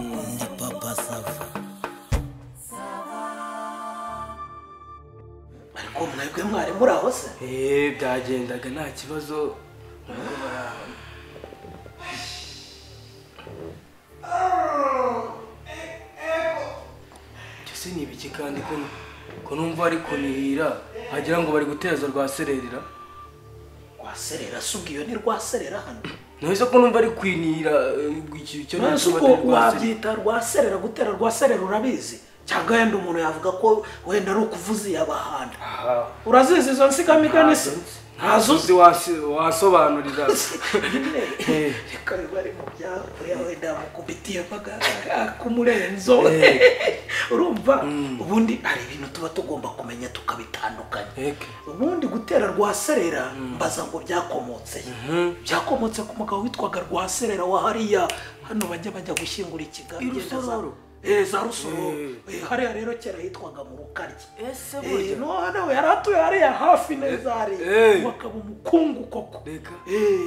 Ndi papa sava ariko mwebwe mwari muri aho se eee byagendaga nta kibazo ntabwo bara Ibyo se ni ibiki kandi ko ko numva ari kunihira wagira ngo bari guteza rwa sererera rwaserera se ubwo iyo ni rwaserera hano nawe se ko numva ari kwinihira eh, iki- icyo none se nacyo ubwo batari rwa sererera. wabyita rwaserera gutera rwaserera urabizi cyangwa wenda umuntu yavuga ko wenda ari ukuvuza iyabahanda Aha. urazizi izo nsigamigani se ntazo uzi ntazuzi wasobanurira nyine Eh. reka biba ari mu byakure wenda mukubitiye kumurenzo Eh. urumva ubundi hari ibintu tuba tugomba kumenya tukabitandukanya Eke. ubundi gutera rwaserera mbaza ngo byakomotse he? byakomotse ku mugabo witwaga rwaserera wa hariya hano bajya bajya gushyingura ikiganza I Rusororo? Eh, za rusoro Eh. Eh, hariya rero kera hitwaga mu rukaryi Ese Eh, burya? no nawe yari atuye hariya hafi neza hariya Eh. bakaba umukungu koko Reka. Eh,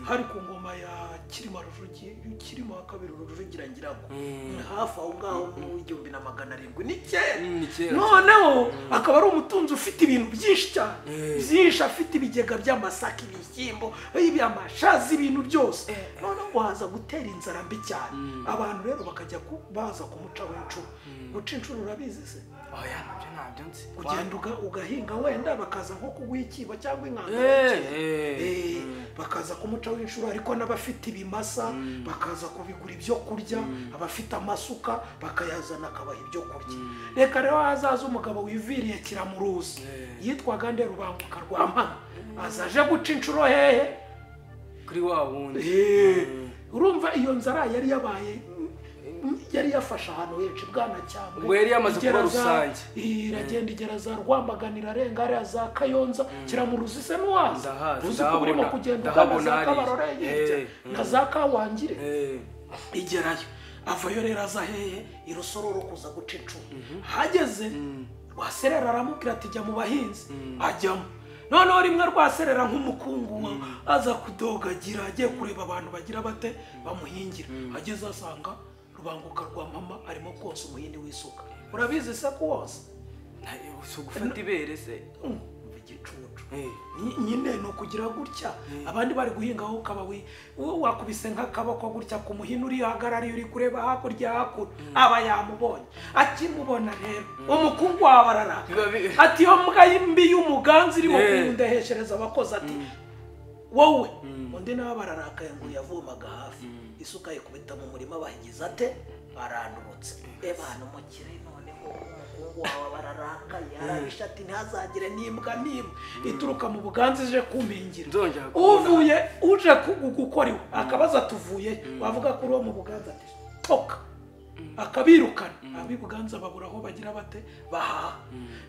hari ku ngoma ya kirima rujugi kirima wa kabiri rujugira ngira ngo Mm. ni hafi aho ngaho mu igihumbi na magana arindwi ni kera Mm, ni kera noneho akaba ari umutunzi ufite ibintu byinshi cyane Eh. byinshi afite ibigega by'amasaka ibishyimbo amashaza ibintu byose noneho waza gutera inzara mbi cyane abantu rero bakajya ku- baza kumucaho inshuro guca inshuro urabizi se oya nabyo nabyo nzi ugenda uga- ugahinga wenda bakaza nko kuguha ikibo cyangwa Eh, inkangara eh. Eh, bakaza kumucaho inshuro ariko n'abafite ibimasa bakaza kubigura ibyo kurya abafite amasuka bakayazana akabaha ibyo kurya reka rero hazaza umugabo wiviriye kiramuruzi Eh. yitwaga nde rubanguka rwa mpana aza aje guca inshuro hehe kuri wa wundi Eh, urumva iyo nzara yari yabaye yari yafashe ahantu henshi bwana cyangwa Ubwo yari yamaze kuba rusange. iragenda igera za rwamagana irarenga hariya za kayonza kiramuruzi se n'uwaza Ndahazi, uzi ko urimo ndahabona, kugenda ugana ndahabona za hariya. kabarore hirya Eh, na za kawangire Eh, igerayo avayo rero aza hehe irusororo kuza guca incumu hageze rwaserera aramubwira ati jya mu bahinzi ajyamo noneho rimwe rwaserera nk'umukungu wa aza kudogagira agiye kureba abantu bagira bate bamuhingira ageze asanga rubanguka rwa mama arimo konsa umuhindi w'isuka urabizi se ko wose na- si ugufata ibere se Mm, igicucu Eh. Ni- nyine ni ukugira gutya abandi bari guhingaho ukaba wi- wowe wakubise nk'akaboko gutya ku muhini uri hagarariye uri kureba hakurya hakuno aba yamubonye akimubona rero umukungu wawe araraka Biba bi- ati iyo mbwa mbi y'umuganzi irimo Eh. kundeheshereza abakozi ati wowe undi nawe bararakaye ngo yavomaga hafi isuka yikubita mu murima bahigize ate arandurutse ebana umukire noneho umukungu wawe bararakaye arabisha ati ntihazagire n'imbwa n'imwe ituruka mu buganza ije kumpingira Nzongera kubona. uvuye uje kugu- gukora iwe akabaza tuvuye wavuga ko uri uwo mu buganza ati toka akabirukana ab'i buganza babura aho bagira bate bahaha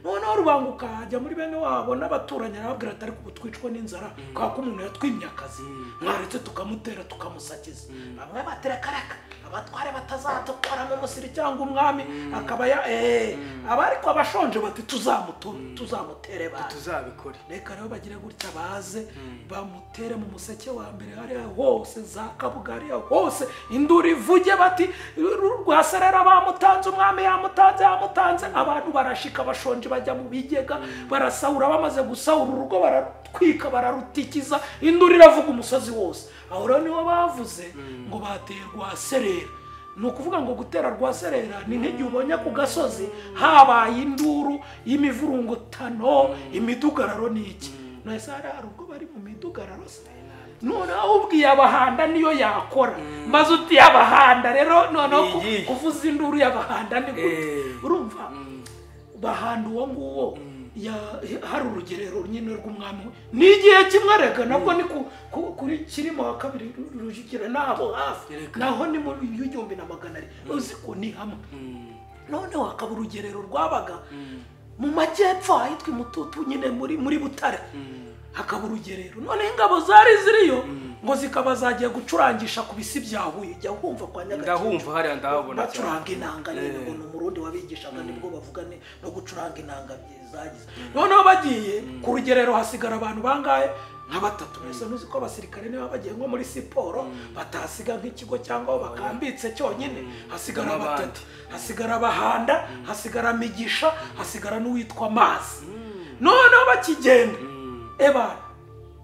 noneho rubanguka ajya muri bene wabo n'abaturanyi arababwira ati ariko ubu twicwa n'inzara kubera ko umuntu yatwimye akazi mwaretse tukamutera tukamusakiza bamwe batera karaka abatware batazadukora mu musiri cyangwa umwami akaba ya eee aba ariko abashonje bati tuzamutu tuzamutere bande tuzabikore reka rero bagire gutya baze bamutere mu museke wa mbere hariya hose za kabuga hariya hose induru ivuge bati "Ru- rwaserera bamutanze umwami yamutanze yamutanze abantu barashika bashonje bajya mu bigega barasahura bamaze gusahura urugo bararutwika bararutikiza induru iravuga umusozi wose aho rero nibo bavuze ngo bateye rwaserera ni ukuvuga ngo gutera rwaserera ni nk'igihe ubonye ku gasozi habaye induru y'imivurungutano imidugararo ni iki nahise hari hari ubwo bari mu midugararo se noneho ubwiye abahanda niyo yakora maze uti abahanda rero noneho ku- Iyi. kuvuza induru y'abahanda ni gute Eh. urumva bahanda uwo nguwo ya- hari urugerero nyine rw'umwami we. ni igihe kimwe rega nabwo ni ku- ku- kuri kirimo wa kabiri rujugiro nabo hafi Reka. naho ni mu igihumbi na magana ari uzi ko ni hamwe noneho hakaba urugerero rwabaga mu majyepfo ahitwa imututu nyine muri muri butare hakaba urugerero noneho ingabo zari ziriyo ngo zikaba zagiye gucurangisha ku bisi bya huye jya wumva kwa nyagakenke ndahumva hariya ndahabona cyane bacuranga inanga nyine ngo ni umurundi wabigishaga nibwo bavuga ni- no gucuranga inanga byi- zagize noneho bagiye ku rugerero hasigara abantu bangahe nka batatu mbese ntuzi ko abasirikare niba bagiye nko muri siporo batahasiga nk'ikigo cyangwa aho bakambitse cyonyine hasigara N'abandi. batatu hasigara bahanda hasigara migisha hasigara n'uwitwa mazi noneho bakigenda eba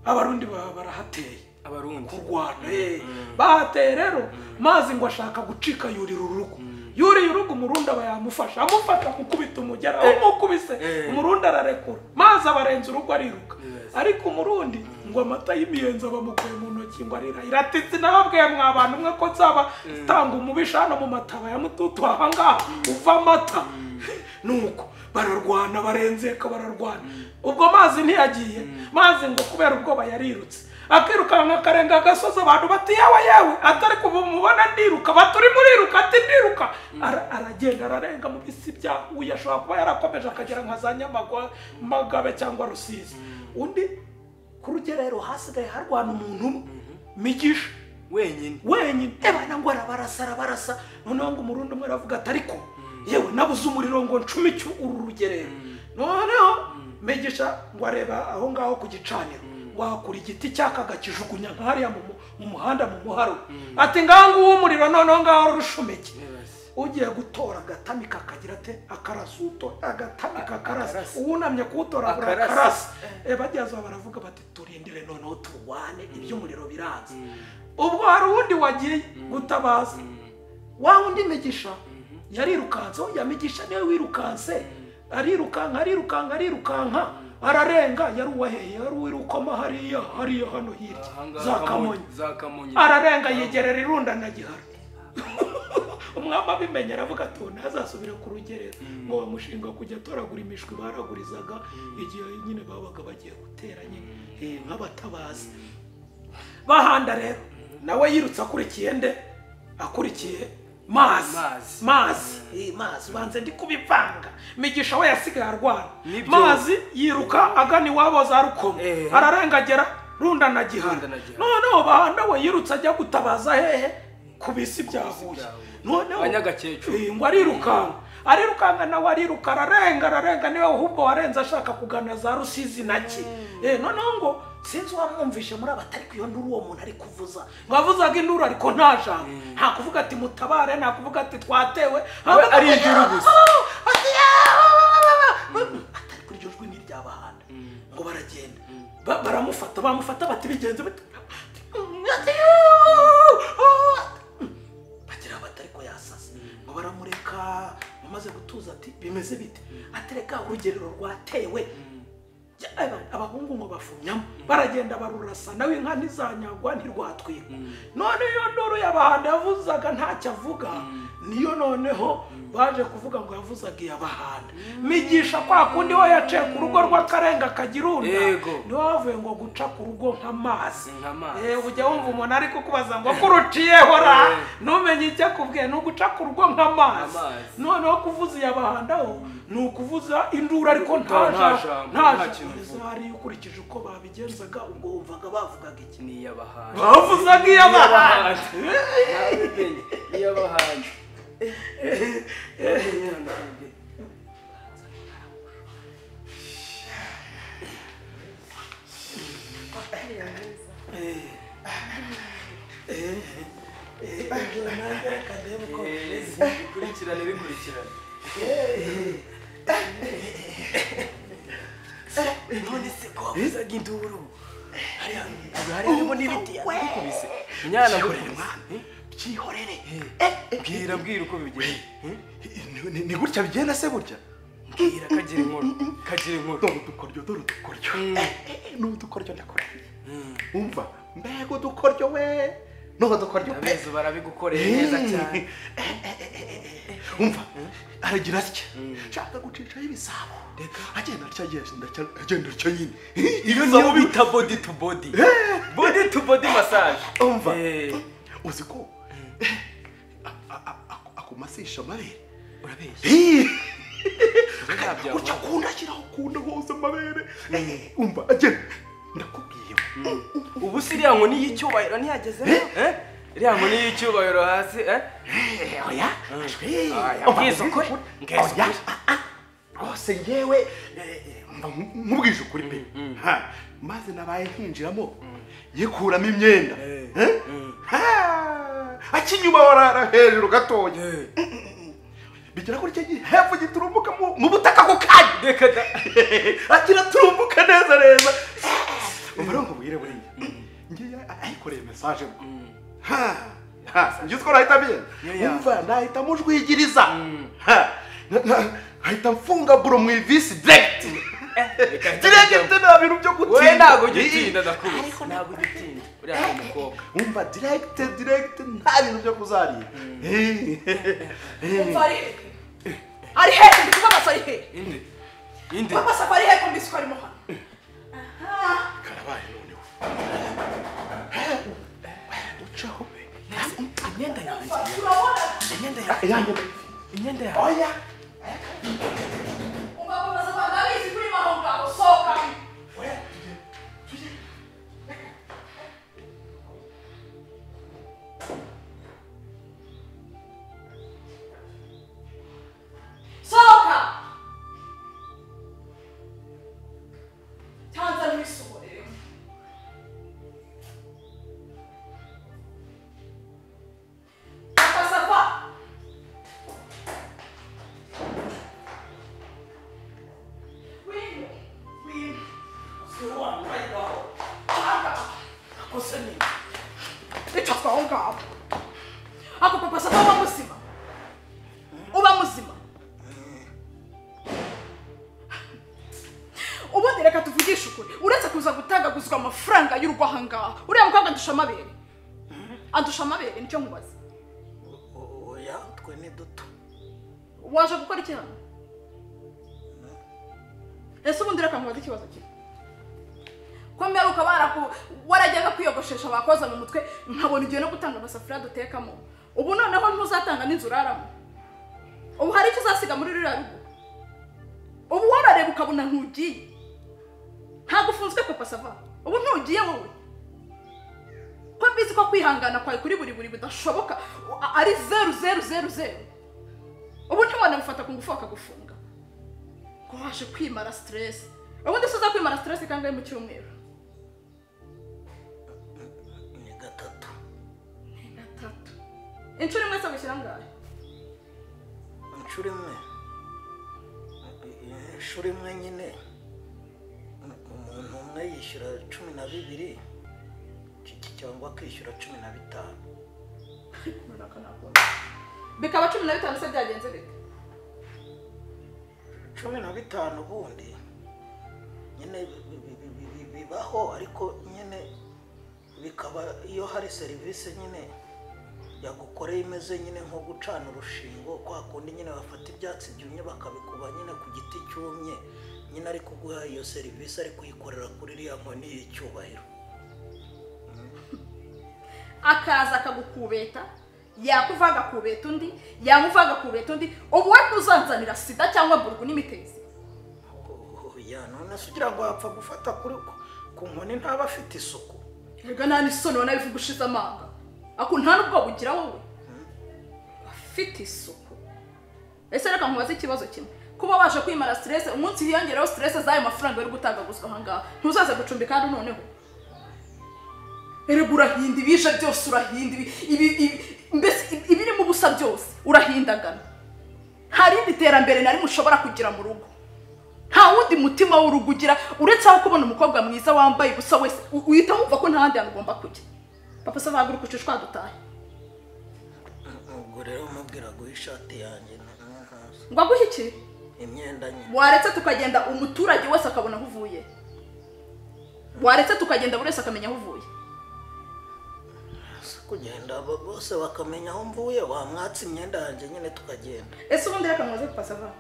abarundi baba barahateye abarundi kurwana eh. bahateye rero mazi ngo ashaka gucika yurira urugo yuriye urugo umurundi aba yamufasha amufata amukubita umugera umukubise Eh. umurundi ararekura mazi abarenza urugo ariruka Yes. ariko umurundi ngo amata y'imiyenzi abamukuye mu ntoki ngo arirahira ati sinababwiye mwa bantu mwe ko nzaba tanga umubisha hano mu mataba ya mututu aha ngaha uva amata nuko bararwana barenzeka bararwana ubwo mazi ntiyagiye mazi ngo kubera ubwoba yarirutse akirukanka akarenga agasozi abantu bati yawe yewe atari kuva mubona ndiruka baturi muriruka ati ndiruka Ara- aragenda ararenga mu bisi bya huye ashobora kuba yarakomeje akagera nka za nyamagwa magabe cyangwa rusizi undi ku rugerero hasigaye harwana umuntu umwe migisha wenyine wenyine ebana ngo arabarasa arabarasa noneho ngo umurundi umwe aravuga ati ariko yewe nabuze umuriro ngo ncumike uru rugerero noneho migisha ngo areba aho ngaho ku gicaniro ngo ahakura igiti cyaka akakijugunya nka hariya mu mu- mu muhanda mu muharo ati ngaho nguwo umuriro noneho ngaho rushumeke Yes. ugiye gutora agatamika akagira ate akarasa utora agatamika akarasa akarasa. uwunamye kuwutoragura Akarasa. akarasa Eh, bajyaza baravuga bati turindire noneho turwane iby'umuriro biranze ubwo hari uwundi wagiye gutabaza wa wundi migisha yarirukanseho ya migisha niwe wirukanse arirukanka arirukanka arirukanka ararenga yari uwaheye yari uwirukoma hariya hariya hano hirya Aha ngaha za Kamonyi. kamonyi za kamonyi ararenga yegerera irunda na gihara umwami abimenye aravuga ati ubu ntazasubire ku rugerero ngo bamushinga kujya atoragura imishwi baragurizaga igihe nyine babaga bagiye gutera nyine eh, nk'abatabazi bahanda rero nawe yirutse akurikiye nde akurikiye mazi Mazi. mazi Eh, mazi banze ndi kubivanga migisha we yasigaye arwana Nibyo. mazi yiruka agana iwabo za rukomo Eh. ararengagera runda na gihara Runda na Gihana. noneho bahanda we yirutse ajya gutabaza hehe ku bisi bya huye bya Huye. noneho Abanyagakecuru. Eh, ngo arirukanka arirukanka nawe ariruka ararenga ararenga niwe ahubwo warenze ashaka kugana za rusizi naki Eh, noneho ngo sinzi uwamwumvishe muri aba atari iyo nduru uwo muntu ari kuvuza ngo avuzaga induru ariko nta jambo nta kuvuga ati mutabare nta kuvuga ati twatewe nta ari kuvuga- induru gusa. Ati, "Ah!" atari kuri iryo jwi ni iry'abahanda ngo baragenda Ba- baramufata bamufata bati bigenze bate?" Ati, "Ah! Ah!" bagira bati ariko yasase ngo baramureka umaze gutuza ati bimeze bite atereka urugerero rwatewe Ya- aba- abahungu ngo bafumyamo baragenda barurasa nawe inka ntizanyagwa ntirwatwikwa none iyo nduru y'abahanda yavuzaga ntacyo avuga niyo noneho baje kuvuga ngo yavuzaga iy'abahanda migisha kwa kundi we yaciye ku rugo rw'akarenga kagirunda Yego. niwe wavuye ngo guca ku rugo nk'amazi Nk'amazi. Eh, ujya wumva umuntu ari kukubaza ngo kuruciyeho ra Eh. numenye icyo akubwiye ni uguca ku rugo nk'amazi Nk'amazi. noneho kuvuza iyabahandaho ni ukuvuza induru ariko nta Nta- nta jambo jambo, nta nta jambo kintu uvuga. hariya ukurikije uko babigenzaga ubwo wumvaga bavugaga iki ni iy'abahanga bavuzaga iyabahandaho iy'abahanga bikurikirane bikurikirane none se ko wavuzaga induru hariya hariya harimo n'ibiti yakubise mwana burimo byihorere bwira bwira uko bigenda Ni- ni- ni gutya bigenda se burya bwira kagira inkuru kagira inkuru dore udukoryo dore udukoryo n'udukoryo ndakurahiye umva mbega udukoryo we n'uwo dukoryo pe abezo barabigukoreye neza cyane umva aragira atya nshaka gucishaho ibisabo agenda atya agenda atya agenda atya nyine ibyo niyo bita body to body body to body massage umva Eh, uzi ko a- a- a- aku- akumasisha amabere urabeshya Eh. ntabyo gutya akunda ashyiraho akunda hose amabere umva agenda ndakubwiye ubu se iriya nkoni y'icyubahiro ntiyagezeho eh? iriya nkoni y'icyubahiro hasi eh? oya ashwi Oya, Umva, mbwiza ukuri, mbwiza oya ukuri. ah, ah, rwose ngewe eh, eh, mba nkubwije ukuri pe Ha, maze nabaye nkinjiramo yikuramo imyenda Eh? Ha, akinyuma warara hejuru gatoya bigera kuri icyo gihe hepfo giturumbuka mu- mu butaka ako kanya reka da agira turumbuka neza neza umva rero nkubwire buriya ngiye ayikoreye mesaje ngo ha ha ngiye utwo nahita Yoya. mbiye umva nahita mujwigiriza ha na- na- nahita mfunga buro mu ivisi direct reka da. direct nta bintu byo gutinda we ntabwo ujya Ii. utinda ndakuzi ntabwo ujya utinda uriya ni umukobwa umva direct direct nta bintu byo kuzarira Ii. Umva ari ari hejuru ndi kuvuga amaso ari hejuru indi indi amaso akaba ari hejuru mbese ko arimo hano karabaye noneho ucaho imyenda yanjye turabona imyenda yanjye yanjye imyenda yanjye oya ugakomeza kwambara wizi kuri aho ngaho sohoka sohoka tanza ntibisohorere Papa, wino wino siwamaigaho anga akusenini icoswaho ngabo ako papasa uba muzima uba muzima ubundi reka tuvugishe ukuri uretse kuza gutangaguzwa amafaranga y'urugo aha ngaha uriya mukobwa andusha amabere andusha amabere nicyo nkubaza oya twe ni duto waje gukora iki hano ese ubundi reka nkubaze ikibazo cye ko mperuka baraku warajyaga kwiyogoshesha bakoza mu mutwe nkabona igihe no gutanga amasafuriya dutekamo ubu noneho ntuzatanga n'inzu uraramo ubu hari icyo uzasiga muri ruriya rugo ubu warareba ukabona ntugiye ntabwo ufunzwe papa sava ubu ntugiye wowe ko mbizi ko kwihangana kwawe kuri buri buri bidashoboka a- ari zeru zeru zeru zeru ubu ntiwanamufata ku ngufu bakagufunga ngo waje kwimara siteresi ubundi si uza kwimara siteresi kangahe mu cyumweru ni gatatu Ni gatatu inshuro imwe se wishyira angahe inshuro imwe inshuro imwe nyine umuntu umwe yishyura cumi na bibiri ki- cyangwa akishyura cumi na bitanu runaka nakora bikaba cumi na bitanu se byagenze bite cumi na bitanu ubundi nyine bi- bi- bi- bi- bi- bibaho ariko nyine bikaba iyo hari serivisi nyine yagukoreye imeze nyine nko gucana urushingo kwa kundi nyine bafata ibyatsi byumye bakabikuba nyine ku giti cyumye nyine ari kuguha iyo serivisi ari kuyikorera kuri iriya nkoni y'icyubahiro akaza akagukubeta yakuva agakubeta undi yamuva agakubeta undi ubu we ntuzanzanira sida cyangwa burgu n'imitezi ya none se ugira ngo yapfa gufata kuri ku- ku nkoni ntaba afite isuku erega nta n'isoni ubona bivuga ushize amanga ako nta n'ubwoba ugira wowe afite isuku ese reka nkubaze ikibazo kimwe kuba waje kwimara siterese umunsi hiyongereho siterese z'ayo mafaranga yo gutangaguzwa aha ngaha ntuzaze gucumbika hano noneho erega urahinda ibije byose urahinda ibi- ibi- ibi- mbese ibi- ibirimo ubusa byose urahindagana nta rindi terambere na rimwe ushobora kugira mu rugo nta wundi mutima w'urugo ugira uretse aho kubona umukobwa mwiza wambaye ubusa wese u- uhita wumva ko nta handi hantu ugomba kujya papa se bahaguruka ucushwa dutahe ubwo rero mubwira guha ishati yanjye na- na- na- ngo aguhe iki imyenda nyine waretse tukagenda umuturage wese akabona aho uvuye waretse tukagenda buri wese akamenya aho uvuye si kugenda bo- bose bakamenya aho mvuye wamwatsa imyenda yanjye nyine tukagenda ese ubundi reka muze papa sava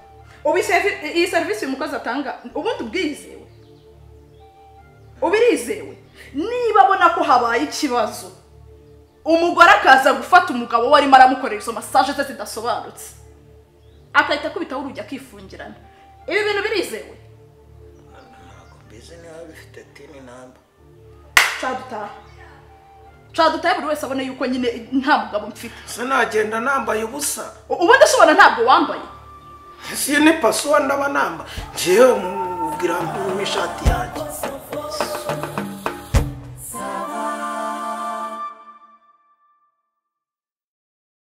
ubu iyi servi- iyi serivisi uyu mukozi atanga ubundi ubwizewe uba irizewe niba abona ko habaye ikibazo umugore akaza gufata umugabo we arimo aramukorera izo masaje ze zidasobanutse akahita akubitaho urugi akifungirana ibi bintu birizewe ntabwo mbi- bizi niba bifite tini namba cadutaha cadutaha buri wese abone yuko nyine nta mugabo mfite se nagenda nambaye ubusa U- ubundi ushobora ntabwo wambaye ese iyi ni pasuwa ndaba namba ngewe mubwira mu ishati yanjye